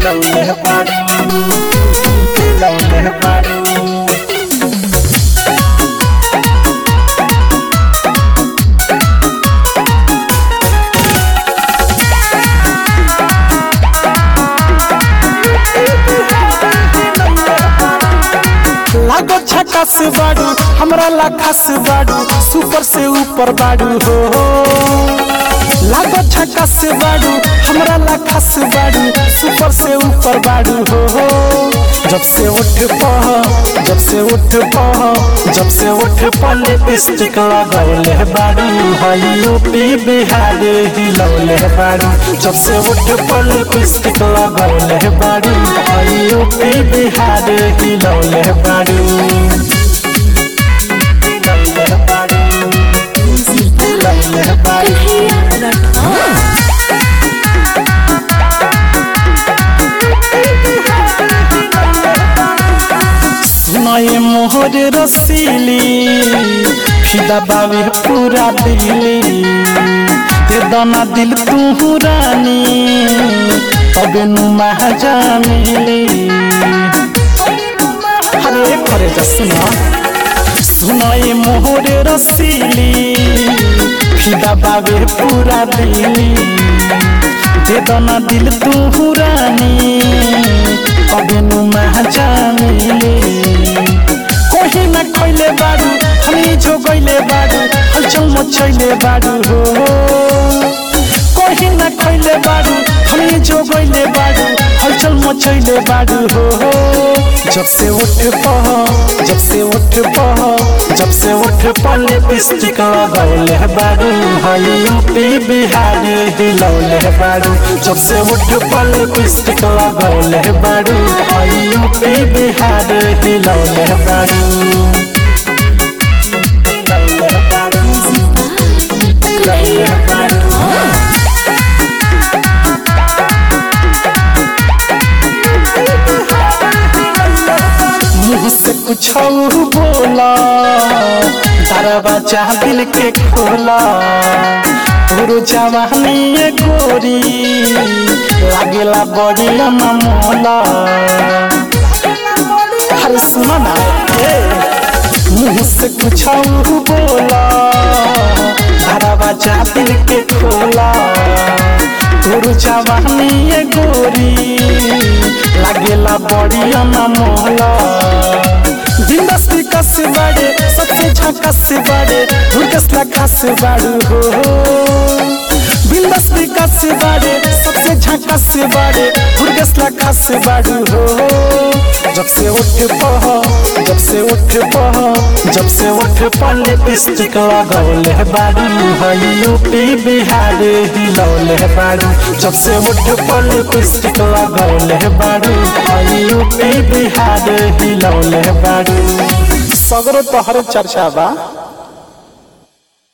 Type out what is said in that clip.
हिलौले बारू हिलौले बारू लागो छकास बाडू हमरा ला खास बाडू सुपर से ऊपर बाडू हो लागो छकास बाडू हमरा ला खास बाडू सुपर से ऊपर बाडू हो जब से उठ पह जब से उठ पह जब से उठ पह लिपस्टिक लगौले बाडू हई यूपी बिहार हिलौले बाडू जब से उठ पह लिपस्टिक लगौले बाडू हई यूपी बिहार हिलौले बाडू हिलौले बाडू हिलौले बाडू सुनाए मोहर रसीली फिदा बावे पूरा दिली ते दाना दिल तू रानी तबे नु महाजा मिली हरे करे जा सुना सुनाए मोहर रसीली फिदा बावे पूरा दिली ते दाना दिल तू रानी तबे नु महाजा मिली कोही न खैले बाडू हामी जो गइले बाडू हलचल मचैले बाडू हो कोही न खैले बाडू हामी जो गइले बाडू हलचल मचैले बाडू हो जब से उठ पह जब से उठ पह जब से उठ पह लिपस्टिक लगौले बाडू हई यूपी बिहार हिलौले बाडू जब से उठ पह लिपस्टिक लगौले बाडू हई यूपी बिहार हिलौले बाडू हिलौले बाडू हिलौले बाडू मुँह से कुछ बोला दरवाजा दिल के खोला तोरो जवानी ये गोरी लागेला बड़ी मोला अरे सुना ना ए मुँह से कुछ बोला दरवाजा दिल के खोला तोरो जवानी ये गोरी लागेला बड़ी मोहला बिंदास विकास बाड़े सबसे झकास बाड़े भूकस खास बाड़ू हो बिंदास विकास बाड़े सबसे झकास बाड़े भूकस खास बाड़ू हो जब से उठ पह जब से उठ पह जब से उठ पह लिपस्टिक लगौले बाड़ू हई यूपी बिहार हिलौले बाड़ू जब से उठ पह लिपस्टिक लगौले बाड़ू हई यूपी बिहार हिलौले बाड़ू सगरो तोहर चर्चा बा